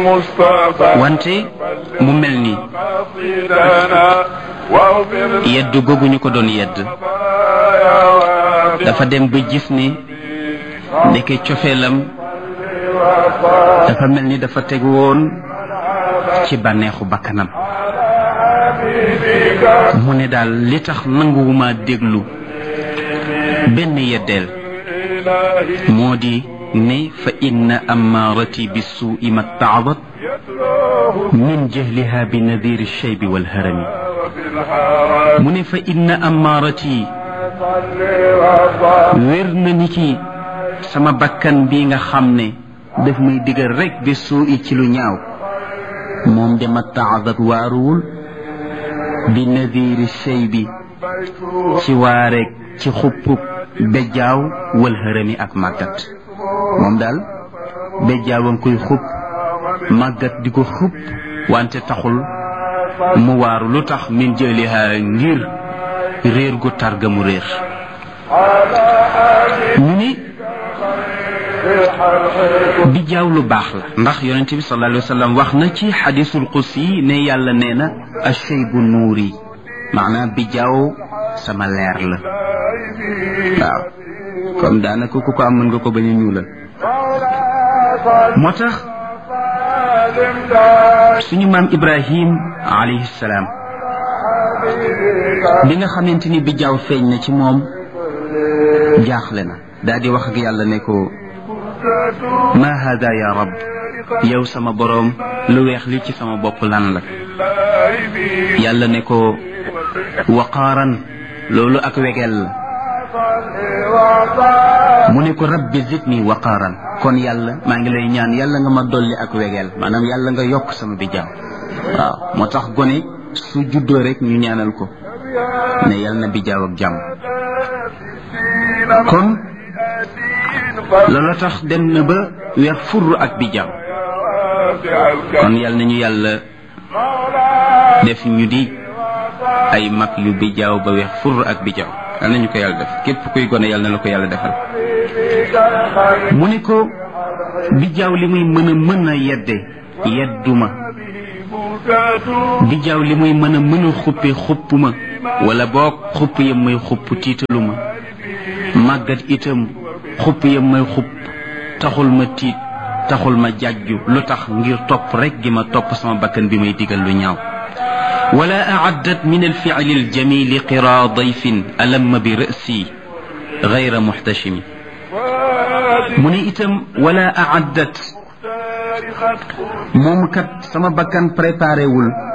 المصطفى wante mu mel ni قصيدنا واغفر yedd googu ñu ko doon yedd يا وافي dafa dem ba gis ni ndeke cofeelam dafa mel ni dafa teg woon ci bànneexu bakkanam mu ne daal li tax nanguwuma déglu benn yeddeel إلهي moo di ne fa inna amaarati bissuui ma taadat يتلوه min jahliha bi nadiri shaybi walharami وفي الحرم mu ne fa inna amaarati صل وصل wér na ni ki sama bakkan bi nga xam ne daf may digal rek bi suui ci lu ñaaw moom de ma taadat waaruwul bi nadiri shaybi بيته ci waareeg ci xuppub bejjaaw wal hërëmi ak màggat moom daal bejjaaw a ngi koy xupp màggat di ko xupp wante taxul mu waaru lu tax min jëliha ngir réer gu targa mu réer ñu ni bijjaaw lu baax la ndax yonente bi sallallahu alayhi wa sallam wax na ci xadisul qudsi ne yàlla nee na ashaybu nuuri maanaam bijjaaw sama leer la waaw comme daanaka ku ko am mën nga ko bañ a ñuulal moo tax suñu maam ibrahim alayhi salaam bi nga xamante ni bijjaaw feeñ na ci moom jaaxle na daal di wax ak yàlla ne ko ma hada ya rab yow sama boroom lu weex li ci sama bopp lan la yàlla ne ko waqaaran loolu ak wegel la mu ne ko rabbi zidni waqaaran kon yàlla maa ngi lay ñaan yàlla nga ma dolli ak wegel maanaam yàlla nga yokk sama bijjaaw waaw moo tax gone su juddoo rek ñu ñaanal ko ne yàlla na bijjaaw ak jàmm kon loola tax dem na ba weex furr ak bijjaaw kon yàlla nañu yàlla def ñu di ay mag yu bijjaaw ba weex furr ak bijjaaw yàlla nañu ko yàlla def képp kuy gone yàlla na la ko yàlla defal mu ne ko bijjaaw li muy mën a mën a yedde yedduma bijjaaw li muy mën a mën a xuppe xuppuma wala boog xupp yam may xupp tiitaluma màggat itam xupp yam may xupp taxul ma tiit taxul ma jàjju lu tax ngir topp rek gi ma topp sama bakkan bi may digal lu ñaaw ولا أعدت من الفعل الجميل قرى ضيف ألم برأسي غير محتشم من إتم ولا أعدت moom kat sama bakkan préparé wul